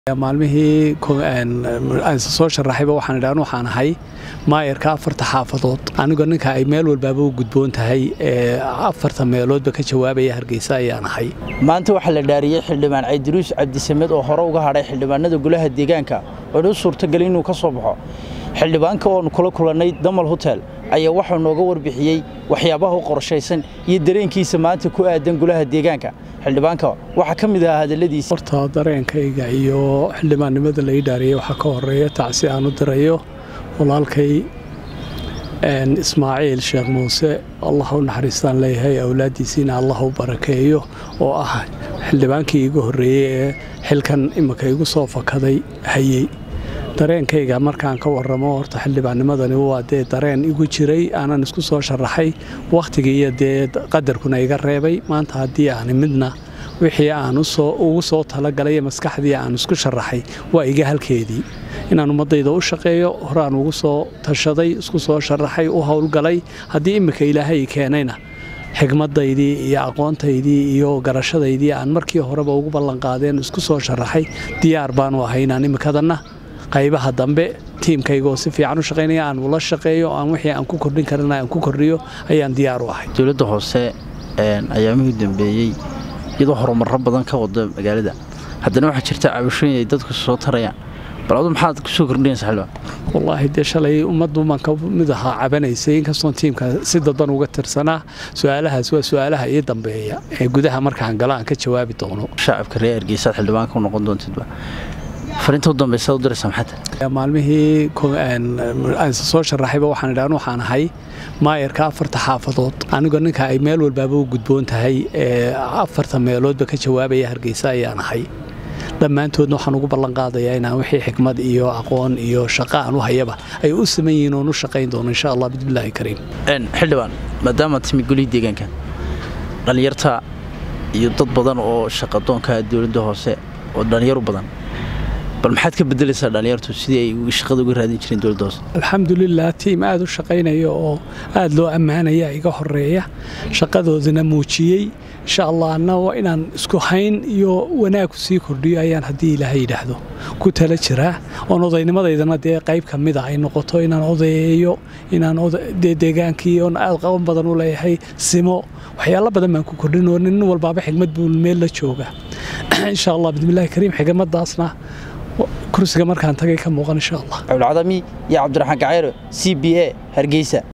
maalmihii soo sharaxayba waxaan idhi anu waxaan ahay maayarka afarta xaafadood anigoo ninka ay meel walbaaba u gudboon tahay ee afarta meeloodba ka jawaabaya hargeysa ayaan ahay maanta waxaa la dhaariyey xildhibaan caydiruus cabdisamed oo hore uga hadhay xildhibaanada golaha deegaanka oo u suurtagelay inuu ka soo baxo xildhibaanka oonu kula kulannay damal hotel ayaa waxuu nooga warbixiyey waxyaabaha u qorshaysan iyo dareenkiisa maanta ku aadan golaha deegaanka xildhibaanka waxaa ka mid ahaa hadalladiisa horta dareenkayga iyo xildhibaannimada la ii dhaariyey waxaa ka horeeya tacsi aan u dirayo walaalkay ismaaciil sheekh muuse allah u naxariistaan leeyahay awlaaddiisiina allah u barakeeyo oo ah xildhibaankii iigu horreeyey ee xilkan imika igu soo fakaday hayey dareenkayga markaan ka waramo horta xildhibaannimadani waa dee dareen igu jiray aanan isku soo sharaxay wakhtigii iyo dee qadarkuna iga reebay maanta haddii aani midna wixii aan ugu soo talagalay maskaxdii aan isku sharaxay waa iga halkeedii inaan ummadayda u shaqeeyo horaan ugu soo tashaday isku soo sharaxay u howlgalay haddii iminka ilaahay keenayna xigmadaydii iyo aqoontaydii iyo garashadaydii aan markii horeba ugu ballanqaadeen isku soo sharaxay diyaar baanu ahay inaan imikadanna qaybaha dambe tiimkaygoo si fiican u shaqaynaya aan ula shaqeeyo aan wixii aan ku kordhin karana aan ku kordhiyo ayaan diyaar u ahay dowladda hoose ayaamihii dambeeyey iyadoo horumarro badan ka wada magaalada haddana waxaa jirta cabashooyin ay dadku soo tarayaan bal adu maxaad kusoo kordhinaysa xildhibaan wallaahi dee shalay ummaddu baan ka mid ahaa cabanaysay inkastoon tiimka si dadban uga tirsanaa su-aalahaas waa su-aalaha ii dambeeya ee gudaha markaan galo aan ka jawaabi doono shacabka reer hargeysaad xildhibaanka u noqon doontidba fariinta u dambaysa u diraysa maxaa maalmihii soo sharaxayba waxaan idhi anu waxaan ahay maayarka afarta xaafadood anigoo ninka ay meel walbaaba u gudboon tahay ee afarta meeloodba ka jawaabaya hargeysa ayaan ahay dhammaantoodna waxaan ugu ballanqaadayaa inaan wixii xikmad iyo aqoon iyo shaqo aan u hayaba ay u saman yihiin oon u shaqayn doono insha allah bismillaahi kariim xildhibaan maadaamaad timi golihii deegaanka dhallinyarta iyo dad badan oo shaqadoonka dowladda hoose oo dhallinyaru badan bal maxaad ka bedelaysaa dhallinyartu sidii ay shaqada uga raadin jireen dowladda hoose alxamdulilah tiim aad u shaqaynaya oo aad loo ammaanaya iga horeeya shaqadoodana muujiyey insha allah anna waa inaan isku hayn iyo wanaag sii kordhiyo ayaan haddii ilaahay yidhaahdo ku tala jiraa oon odaynimadaydana dee qayb ka mida ay noqoto inaan odayeeyo inaan dee deegaankii oon aad qaban badan u leeyahay simo waxyaalo badan baan ku kordhin oo nin walbaaba xigmad buu meel la jooga insha allah bismillahi kariim xigmadaasna kursiga markaan tagay ka muuqan insha allah cabdilcadami iyo cabdiraxmaan gacayro c b a hargeysa